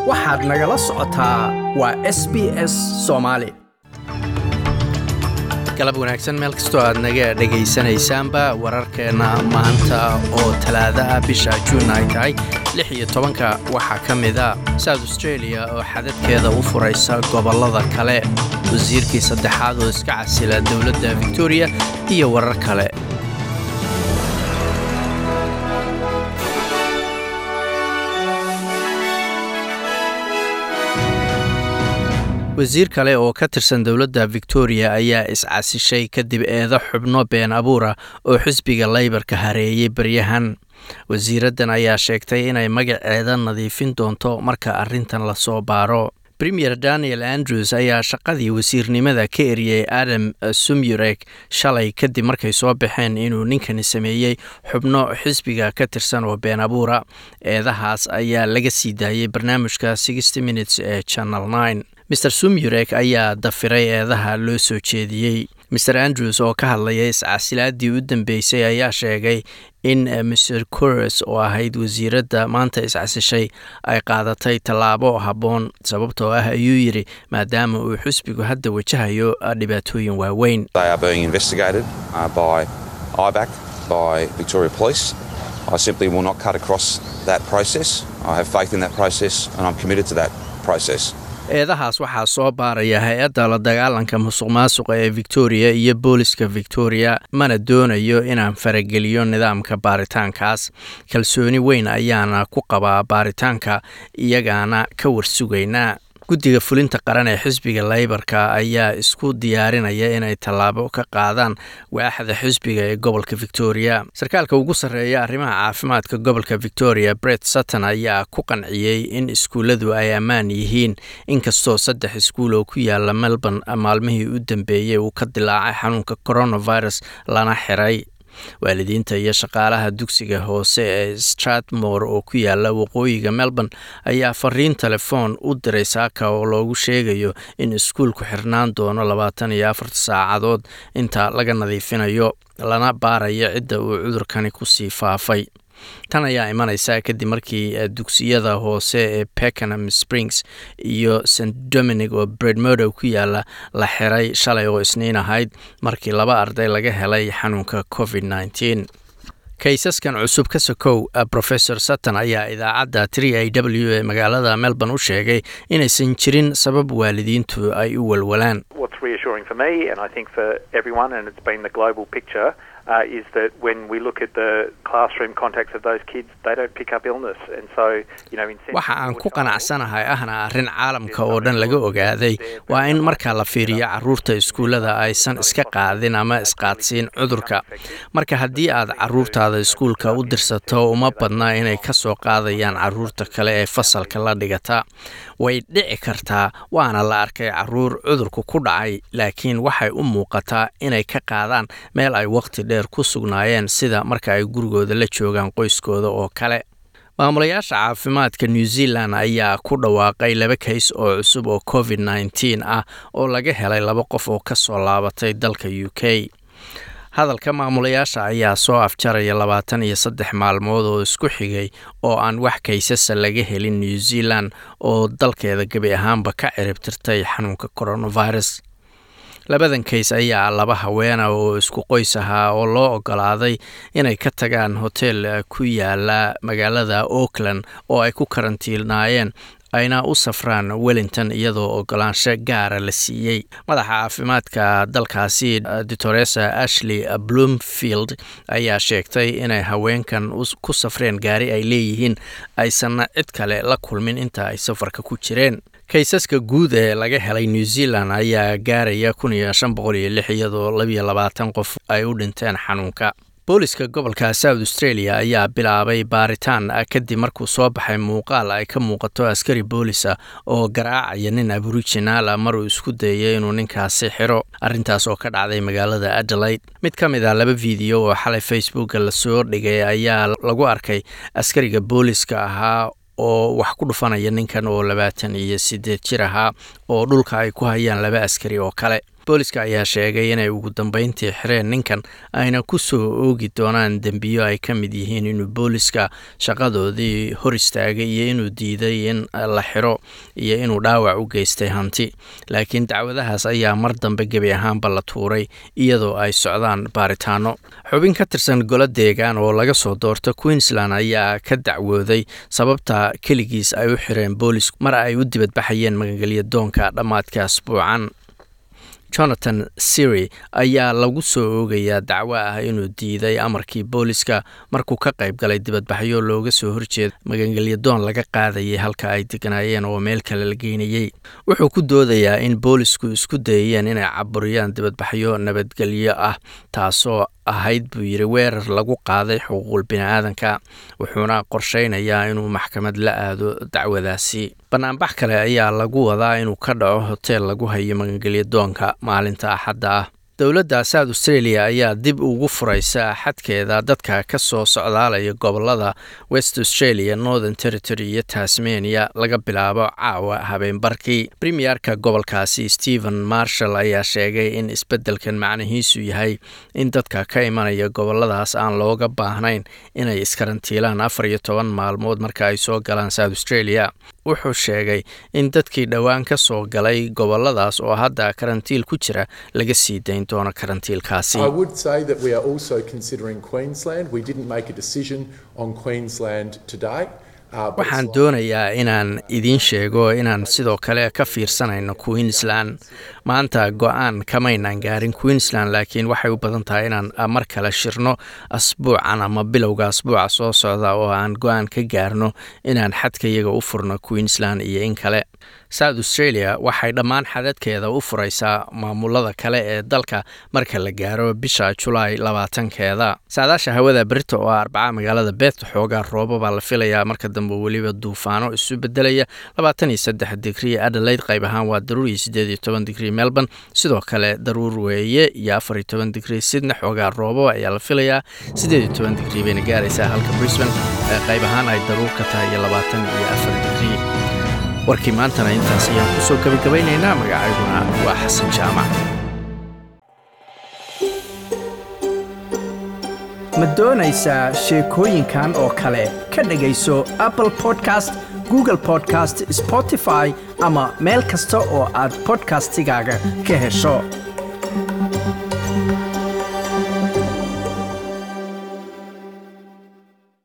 waxaad nagala socotaa waa s b s soomaali galab wanaagsan meel kastoo aad naga dhegaysanaysaanba wararkeenna maanta oo talaada ah bisha juun ay tahay lix iyo tobanka waxaa ka mida south australia oo xadadkeeda u furaysa gobollada kale wasiirkii saddexaad oo iska casila dowladda victoria iyo warar kale wasiir kale oo ka tirsan dowladda victoria ayaa is-casishay kadib eedo xubno been abuura oo xisbiga laybarka hareeyey baryahan wasiiraddan ayaa sheegtay inay magaceeda nadiifin doonto marka arrintan lasoo baaro premier daniel andrews ayaa shaqadii wasiirnimada ka eriyey adam sumyurek shalay kadib markay soo baxeen inuu ninkani sameeyey xubno xisbiga ka tirsan oo been abuura eedahaas ayaa laga sii daayey barnaamijka sixty minutes ee channel nine mr sumyurek ayaa dafiray eedaha loo soo jeediyey mr andrews oo ka hadlaya iscasilaadii u dambeysay ayaa sheegay in mr cores oo ahayd wasiiradda maanta iscasishay ay qaadatay tallaabo habboon sababtoo ah ayuu yidhi maadaama uu xisbigu hadda wajahayo dhibaatooyin waaweyn eedahaas waxaa soo baaraya hay-adda la dagaalanka musuq maasuqa ee victoria iyo booliska victoria mana doonayo inaan farageliyo nidaamka baaritaankaas kalsooni weyn ayaana ku qabaa baaritaanka iyagaana ka warsugaynaa guddiga fulinta qaran ee xisbiga laybarka ayaa isku diyaarinaya inay tallaabo ka qaadaan waaxda xisbiga ee gobolka victoria sarkaalka ugu sarreeya arrimaha caafimaadka gobolka victoria bret sutton ayaa ku qanciyey in iskuulladu ay ammaan yihiin inkastoo saddex iskuul oo ku yaala melbourne maalmihii u dambeeyey uu ka dilaacay xanuunka coronavirus lana xiray waalidiinta iyo shaqaalaha dugsiga hoose ee stratmore oo ku yaala waqooyiga melbourne ayaa fariin telefoon u diray saaka oo loogu sheegayo in iskuulku xirnaan doono labaatan iyo afarta saacadood inta laga nadiifinayo lana baarayo cidda uu cudurkani kusii faafay tan ayaa imanaysa kadib markii dugsiyada hoose ee peckenham springs iyo st dominic oo bredmodow ku yaala la xiray shalay oo isniin ahayd markii laba arday laga helay xanuunka covid nneteen kaysaskan cusub ka sokow rofesor sutton ayaa idaacadda tri a w ee magaalada melbourne u sheegay inaysan jirin sabab waalidiintu ay u walwalaan Uh, is that when we look at the classroom contacts of those kids, they don't pick up illness, and so you know. waxa aan ku qanacsanahay ahna arrin caalamka oo dhan laga ogaaday waa in marka la fiiriyo caruurta iskuullada aysan iska qaadin ama isqaadsiin cudurka marka haddii aad caruurtaada iskuulka u dirsato uma badna inay ka soo qaadayaan caruurta kale ee fasalka la dhigata way dhici kartaa waana la arkay caruur cudurku ku dhacay laakiin waxay u muuqataa inay ka qaadaan meel ay waqti dheer ku sugnaayeen sida marka ay gurigooda la joogaan qoyskooda oo kale maamulayaasha caafimaadka new zealand ayaa ku dhawaaqay laba kays oo cusub oo covid nneteen ah oo laga helay laba qof oo ka soo laabatay dalka u k hadalka maamulayaasha ayaa soo afjaraya labaatan iyo saddex maalmood oo isku xigay oo aan wax kaysasa laga helin new zealand oo dalkeeda gebi ahaanba ka ciribtirtay xanuunka coronavirus labadan kays ayaa laba haweena oo isku qoys ahaa oo loo ogolaaday inay ka tagaan hotel ku yaala magaalada auckland oo ay ku karantiilnaayeen ayna u safraan wellington iyadoo ogolaansho gaara la siiyey madaxa caafimaadka dalkaasi doctoresa ashley bloomfield ayaa sheegtay inay haweenkan ku safreen gaari ay leeyihiin aysanna cid kale la kulmin inta ay safarka ku jireen kaysaska guud ee laga helay new zealand ayaa gaaraya kun iyo shan boqol iyo lix iyadoo labiyo labaatan qof ay u dhinteen xanuunka booliska gobolka south australia ayaa bilaabay baaritaan kadib markuu soo baxay muuqaal ay ka muuqato askari boolisa oo garaacaya nin aborijinaala maruu isku dayay inuu ninkaasi xiro arrintaas oo ka dhacday magaalada adelaide mid ka mid ah laba fiideo oo xalay facebooka lasoo dhigay ayaa lagu arkay askariga booliska ahaa oo wax ku dhufanaya ninkan oo labaatan iyo sideed jir ahaa oo dhulka ay ku hayaan laba askari oo kale booliska ayaa sheegay inay ugu dambeyntii xireen ninkan ayna ku soo oogi doonaan dembiyo ay ka mid yihiin inuu booliska shaqadoodii hor istaagay iyo inuu diiday in la xiro iyo inuu dhaawac u geystay hanti laakiin dacwadahaas ayaa mar dambe gebi ahaanba la tuuray iyadoo ay socdaan baaritaano xubin ka tirsan golo deegaan oo laga soo doorta queensland ayaa ka dacwooday sababta keligiis ay u xireen boolisku mar ay u dibadbaxayeen magangelya doonka dhammaadka asbuucan jonathan siri ayaa lagu soo oogayaa dacwo ah inuu diiday amarkii booliska markuu ka qayb galay dibadbaxyo looga soo horjeeda magangelyadoon laga qaadayay halka ay deganaayeen oo meel kale la geynayey wuxuu ku doodayaa in boolisku isku dayayeen inay caburiyaan dibadbaxyo nabadgelyo ah taasoo ahayd buu yidhi weerar lagu qaaday xuquuqul bini-aadanka wuxuuna qorsheynayaa inuu maxkamad la aado dacwadaasi banaanbax kale ayaa lagu wadaa inuu ka dhaco hoteel lagu hayo magangelya doonka maalinta axadda ah dowladda south australia ayaa dib ugu furaysa xadkeeda dadka ka soo socdaalaya gobolada west australia northern territory iyo tasmania laga bilaabo caawa habeenbarkii premierka gobolkaasi stephen marshall ayaa sheegay in isbeddelkan macnihiisu yahay in dadka ka imanaya goboladaas aan looga baahnayn inay iskarantiilaan afar iyo toban maalmood marka ay soo galaan south australia wuxuu sheegay in dadkii dhowaan ka soo galay goboladaas oo hadda karantiil ku jira laga sii dayn doono karantiilkaasi I would say that we are also considering Queensland. We didn't make a decision on Queensland today. uh, but waxaan it's doonayaa inaan idiin sheego inaan sidoo kale ka fiirsanayno queensland maanta go-aan kamaynaan gaarin queensland laakiin waxay u badan tahay inaan mar kale shirno asbuucan ama bilowga asbuuca soo socda oo aan go-aan ka gaarno inaan xadka iyaga u furno queensland iyo in kale south australia waxay dhammaan xadadkeeda u furaysaa maamulada kale ee dalka marka la gaaro bisha julaay labaatankeeda saadaasha hawada berita oo arbaca magaalada beet xoogaa roobabaa la filayaa marka dambe weliba duufaano isu bedelaya labaatan iyo saddex digrii adelaide qayb ahaan waa daruur iyo sideed iyo toban digrii melbourne sidoo kale daruur weeye iyo afar iyo toban digrii sidna xoogaa roobab ayaa la filayaa sideed iyo toban digrii bayna gaaraysaa halka brisbane ee qayb ahaan ay daruur ka tahay iyo labaatan iyo afar digrii warkii maantana intaas ayaan kusoo gabagabaynaynaa magacayguna waa xasan jaamac ma doonaysaa sheekooyinkan oo kale ka dhegayso apple podcast google podcast spotify ama meel kasta oo aad podcastigaaga ka hesho